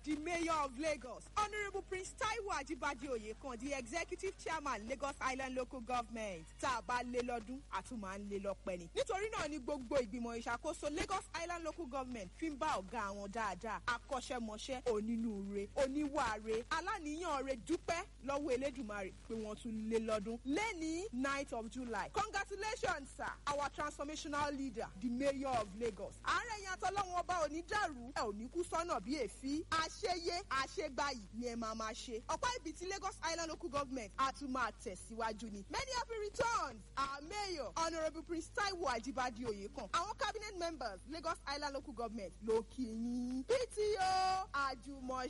the mayor of Lagos, Honourable Prince Taiwo Ajibade Oyekan, the executive chairman Lagos Island Local Government. Tá a bá lé lọ́dún, a tún máa ń lé lọ́pẹ́ ni. Nítorí náà ni gbogbo ìgbìmọ̀ ìṣàkóso Lagos Island Local Government fi ń bá ọ̀gá àwọn dáadáa, akọ́ṣẹ́mọṣẹ́, onínúure, oníwàre, aláníyàn rẹ̀ dúpẹ́ lọ́wọ́ Elédùmarè pé wọ́n tún lé lọ́dún. Lẹ́ni ninth of July. Congratulations sir, our transformational leader, the mayor of Lagos. Àárẹ̀ yẹn àtọ́lọ́wọ́n ọba ò ní dàrú, ẹ ò ní kú sọ́nà bí èéfín. Àṣeyé àṣegbàyì ni ẹ máa máa ṣe. Ọ̀pá ibi tí Lagos Island Local Government á tún máa tẹ̀síwájú ni. Many happy returns, our mayor, Honourable Prince Taiwo Ajibade Oyekan. Àwọn cabinet members Lagos Island Local Government ló kí yín. PTO àjùmọ̀